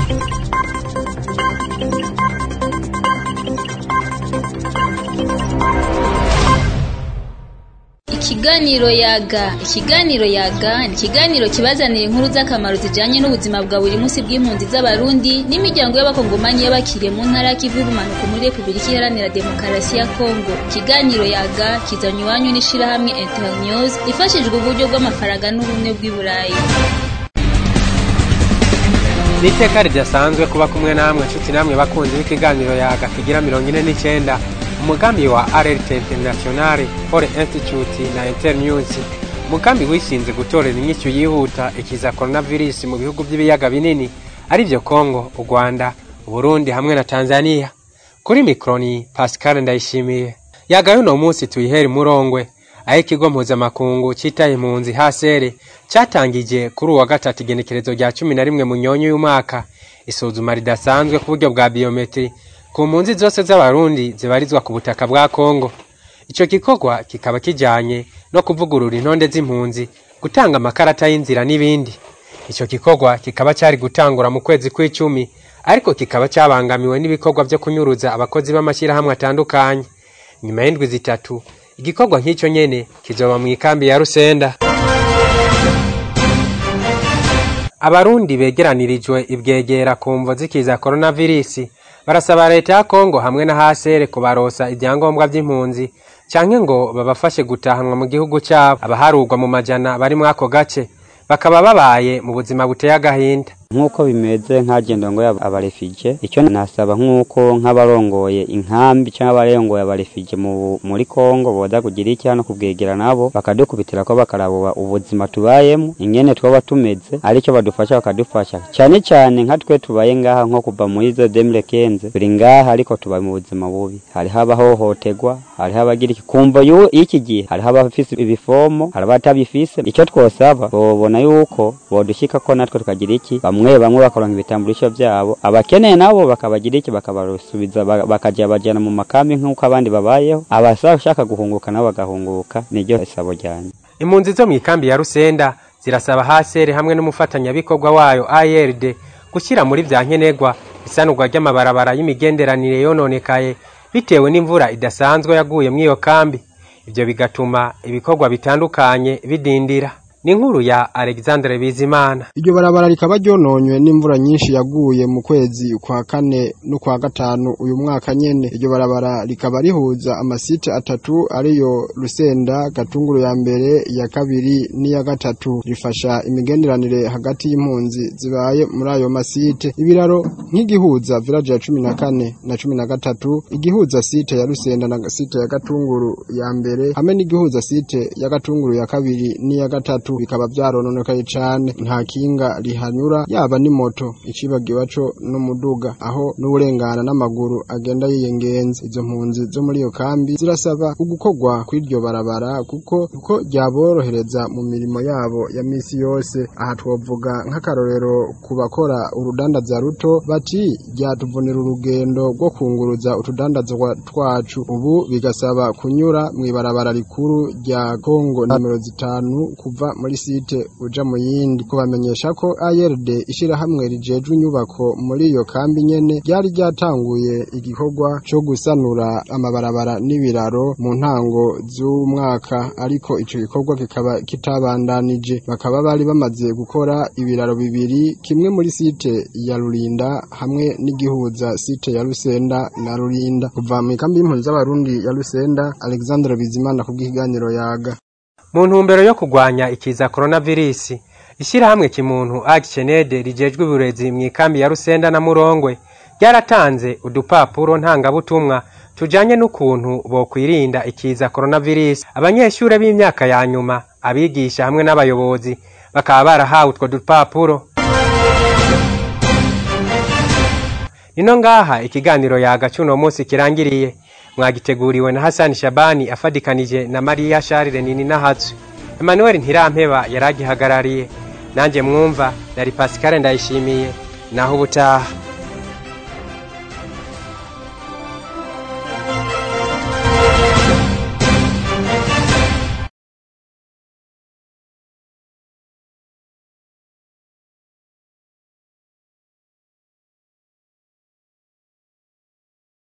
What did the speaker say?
Ikiganiro yaga ikiganiro yaga ni ikiganiro kibazanira inkuru z'akamaro zijanye n'ubuzima bwa buri munsi bw'impunzi z'abarundi n'imiryango y'abakongomani y'abakiriye mu ntara y'ikivu y'ubumanuko muri repubulika iharanira demokarasi ya kongo ikiganiro yaga kizanywa iwanyu n'ishirahamwe internews ifashijwe uburyo bw'amafaranga n'ubumwe bw'i burayi ni iteka ridasanzwe kuba kumwe namwe nshuti namwe bakunzi b'ikiganiro yaga kigira mirongo ine n'icenda umugambi wa rrt internationale for institute na internews umugambi wishinze gutorera inyishu yihuta ikiza coronavirus mu bihugu by'ibiyaga binini ari byo kongo u rwanda uburundi hamwe na tanzania kuri mikroni pascal ndayishimiye yaga y'uno munsi tuyihera imurongwe aho ikigo mpuzamakungu citaye impunzi hasere catangije kuri uwa gatatu igenekerezo rya cumi na rimwe mu nyonyo y'umwaka isuzuma ridasanzwe ku buryo bwa biometri ku mpunzi zose z'abarundi zibarizwa ku butaka bwa kongo ico gikorwa kikaba kijanye no kuvugurura intonde z'impunzi gutanga amakarata y'inzira n'ibindi ico gikorwa kikaba cari gutangura mu kwezi kw'icumi ariko kikaba cabangamiwe n'ibikorwa vyo kunyuruza abakozi b'amashyirahamwe atandukanye nyuma y'indwi zitatu igikorwa nk'ico nyene kizoba mw'ikambi ya rusenda abarundi begeranirijwe ibwegera ku mvo zikiza koronavirisi barasaba leta ya kongo hamwe na hasere kubarosa ibyangombwa vy'impunzi canke ngo babafashe gutahanwa mu gihugu cabo abaharurwa mu majana bari muri ako gace bakaba babaye mu buzima buteye agahinda nk'uko bimeze nk'agenda ngo abarefije icyo nasaba nk'uko nk'abarongoye inkambi cyangwa abarongoye abarefije muri kongo boza kugira iki hano kubwegera nabo bakadukubitira ko bakaraba ubuzima tubayemo ingene twaba tumeze aricyo badufasha bakadufasha cyane cyane nka twe tubaye ngaha nko kuva muri zo demire kenze turi ngaha ariko tubaye mu buzima bubi hariho abahohoterwa hariho abagira iki kumva y'iki gihe hariho abafise ibifomo hari abatabifise icyo twosaba bobona yuko bodushyika ko natwe tukagira iki bamwe bamwe bakaronka ibitamburisho byabo abakeneye nabo bakabagira iki bakabasubiza bakajya bajyana mu makambi nk'uko abandi babayeho abashaka guhunguka nabo bagahunguka niryo isabo ryane impunzi zo mu ikambi ya rusenda zirasaba hasere hamwe n'umufatanyabikorwa wayo ARD gushyira muri vya nkenerwa isanurwa ry'amabarabara y'imigenderanire yononekaye bitewe n'imvura idasanzwe yaguye muri iyo kambi ivyo bigatuma ibikorwa bitandukanye bidindira ni inkuru ya Alexandre Bizimana iryo barabara rikaba ryononywe n'imvura nyinshi yaguye mu kwezi kwa kane no kwa gatanu uyu mwaka nyene iryo barabara rikaba rihuza amasite atatu ariyo Rusenda Gatunguru ya mbere ya kabiri n'iya gatatu rifasha imigenderanire hagati y'impunzi zibaye muri ayo masite ibiraro nk'igihuza village ya cumi na kane na cumi na gatatu igihuza site ya Rusenda na site ya Gatunguru ya mbere hamwe n'igihuza site ya Gatunguru ya kabiri n'iya gatatu bikaba byarononekaye cane nta kinga rihanyura yaba ni moto icibagiwe co n'umuduga aho n'uburengana n'amaguru agenda yiyengenza izo mpunzi zo muri iyo kambi zirasaba ugukorwa kw'iryo barabara kuko kuko ryaborohereza mu mirimo yabo ya misi yose aha twovuga nk'akarorero ku bakora urudandaza ruto bati ryatuvunira urugendo rwo kunguruza utudandazwa twacu ubu bigasaba kunyura mw'ibarabara rikuru rya Kongo nimero zitanu kuva muri site uja mu yindi kubamenyesha ko ARD ishirahamwe rijejwe inyubako muri iyo kambi nyene ryari ryatanguye igikorwa co gusanura amabarabara n'ibiraro mu ntango z'umwaka ariko ico gikorwa kikaba kitabandanije bakaba bari bamaze gukora ibiraro bibiri kimwe muri site ya Rurinda hamwe n'igihuza site ya Rusenda na Rurinda kuva mu kambi y'impunzi z'abarundi ya Rusenda Alexandre Bizimana kubw'ikiganiro yaga mu ntumbero yo kurwanya ikiza coronavirus ishyirahamwe kimuntu Actionaid rijejwe uburezi mu ikambi ya Rusenda na Murongwe ryaratanze udupapuro ntangabutumwa tujanye n'ukuntu bokwirinda ikiza coronavirus abanyeshure b'imyaka ya nyuma abigisha hamwe n'abayobozi bakaba barahawe utwo dupapuro nino ngaha ikiganiro yaga cuno munsi kirangiriye mwagiteguriwe na Hassan Shabani afadikanije na Maria Charles Nini Nahatsu Emmanuel Ntirampeba yaragihagarariye nanje mwumva nari Pascal ndayishimiye naho ubutaha